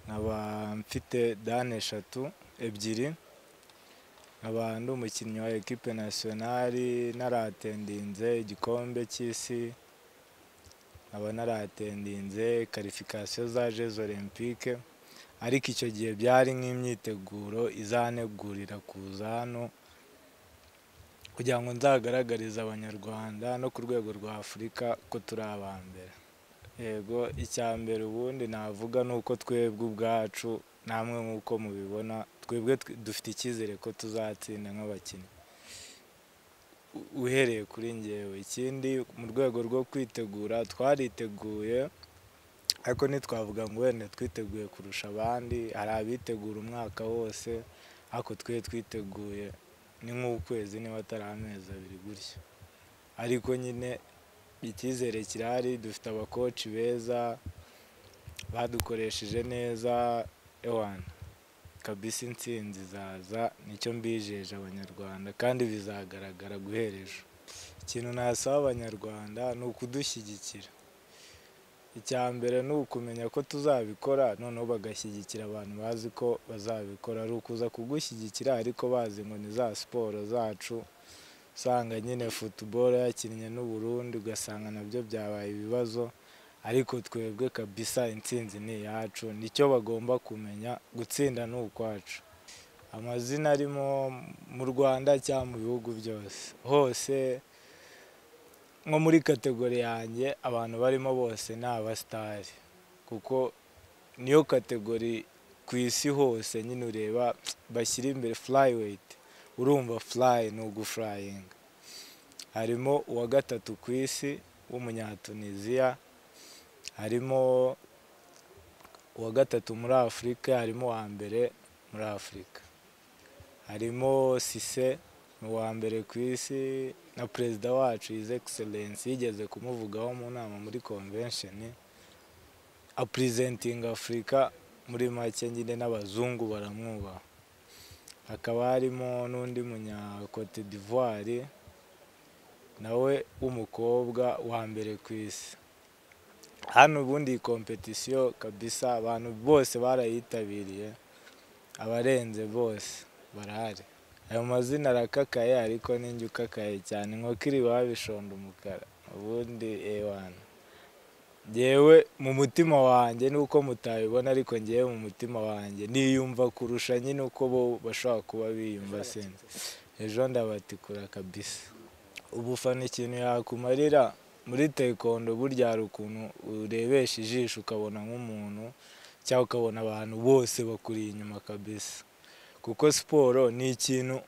nkaba mfite dani eshatu ebyiri nkaba ndi umukinnyi wa ekipe nasiyonari naratendinze igikombe cy'isi nkaba naratendinze karifikasiyo za jezi olempike ariko icyo gihe byari nk'imyiteguro izanegurira kuza hano kugira ngo nzagaragarize abanyarwanda no ku rwego rwa afurika ko turi aba mbere yego icya mbere ubundi navuga ni uko twebwe ubwacu namwe nk'uko mubibona twebwe dufite icyizere ko tuzatsinda nk'abakinnyi uhereye kuri ngewe ikindi mu rwego rwo kwitegura twariteguye ariko ntitwavuga ngo wenda twiteguye kurusha abandi hari abitegura umwaka wose ariko twe twiteguye ni nk'ukwezi niba atari amezi abiri gutya ariko nyine icyizere kirahari dufite abakoci beza badukoresheje neza ewana kabisi insinzi izaza nicyo mbijeje abanyarwanda kandi bizagaragara guhereje ikintu nasaba abanyarwanda ni ukudushyigikira icya mbere ni ukumenya ko tuzabikora noneho bagashyigikira abantu bazi ko bazabikora ari ukuza kugushyigikira ariko bazi ngo ni za siporo zacu usanga nyine futuboro yakinnye n'uburundi ugasanga nabyo byabaye ibibazo ariko twebwe kabisa intsinzi ni iyacu nicyo bagomba kumenya gutsinda ni ukwacu amazina arimo mu rwanda cyangwa mu bihugu byose hose nko muri kategori yanjye abantu barimo bose ni abasitari kuko niyo kategori ku isi hose nyine ureba bashyira imbere furayiweyiti urumva furayi ni ugufurayinga harimo uwa gatatu ku isi w'umunyatuniziya harimo uwa gatatu muri afurika harimo uwa mbere muri afurika harimo sise ni uwa mbere ku isi na perezida wacu hizi egiserensi yigeze kumuvugaho mu nama muri konvensheni apurizentinga afurika muri make nyine n'abazungu baramwubaha hakaba harimo n'undi munyakote d'ivoire nawe w'umukobwa wa mbere ku isi hano ubundi iyi kompetisiyo kabisa abantu bose barayitabiriye abarenze bose barahari ayo mazina arakakaye ariko ninjye ukakaye cyane nk'uko iriba bishonda umukara ubundi ewana ngewe mu mutima wanjye nuko mutabibona ariko ngewe mu mutima wanjye niyumva kurusha nyine uko bo bashobora kuba biyumva sinzi ejo ndabatikura kabisa ubufana ikintu yakumarira muri tekondo burya hari ukuntu urebesha ijisho ukabona nk'umuntu cyangwa ukabona abantu bose bakuriye inyuma kabisa kuko siporo ni ikintu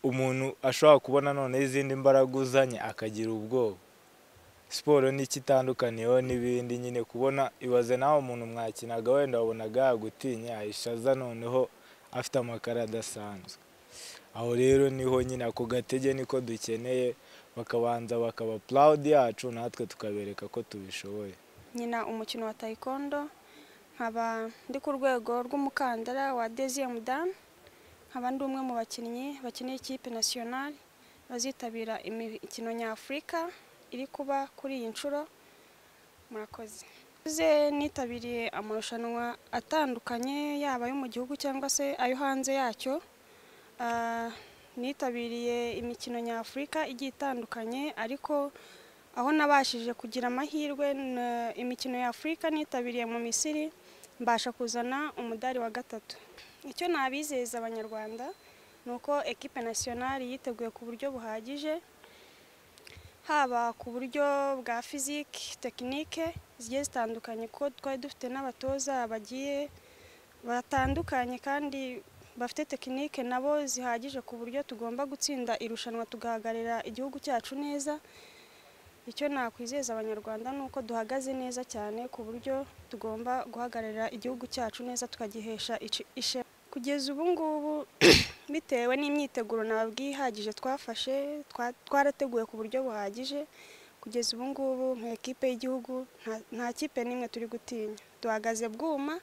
umuntu ashobora kubona noneho izindi mbaraga uzanye akagira ubwoba siporo nicyo itandukaniyeho n'ibindi nyine kubona ibaze nawe umuntu mwakinaga wenda wabonaga yagutinye ahishya aza noneho afite amakara adasanzwe aho rero niho nyine ako gatege niko dukeneye bakabanza bakaba purawudi yacu natwe tukabereka ko tubishoboye nyina umukino wa tayikondo nkaba ndi ku rwego rw'umukandara wa deziyemu damu nkaba ndi umwe mu bakinnyi bakeneye ikipe nasiyonari bazitabira imikino nyafurika iri kuba kuri iyi nshuro murakoze ze nitabiriye amarushanwa atandukanye yaba ayo mu gihugu cyangwa se ayo hanze yacyo nitabiriye imikino nyafurika igiye itandukanye ariko aho nabashije kugira amahirwe imikino y'afurika nitabiriye mu misiri mbasha kuzana umudari wa gatatu icyo nabizeza abanyarwanda ni uko ekipe nasiyonari yiteguye ku buryo buhagije haba ku buryo bwa fizike tekinike zigiye zitandukanye kuko twari dufite n'abatoza bagiye batandukanye kandi bafite tekinike nabo zihagije ku buryo tugomba gutsinda irushanwa tugahagararira igihugu cyacu neza icyo nakwizeza abanyarwanda ni uko duhagaze neza cyane ku buryo tugomba guhagararira igihugu cyacu neza tukagihesha ishema kugeza ubu ngubu bitewe n'imyiteguro ntabwo ihagije twafashe twarateguye ku buryo buhagije kugeza ubu ngubu nka ekipe y'igihugu nta kipe n'imwe turi gutinya duhagaze bwuma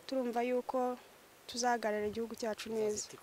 turumva yuko tuzahagararira igihugu cyacu neza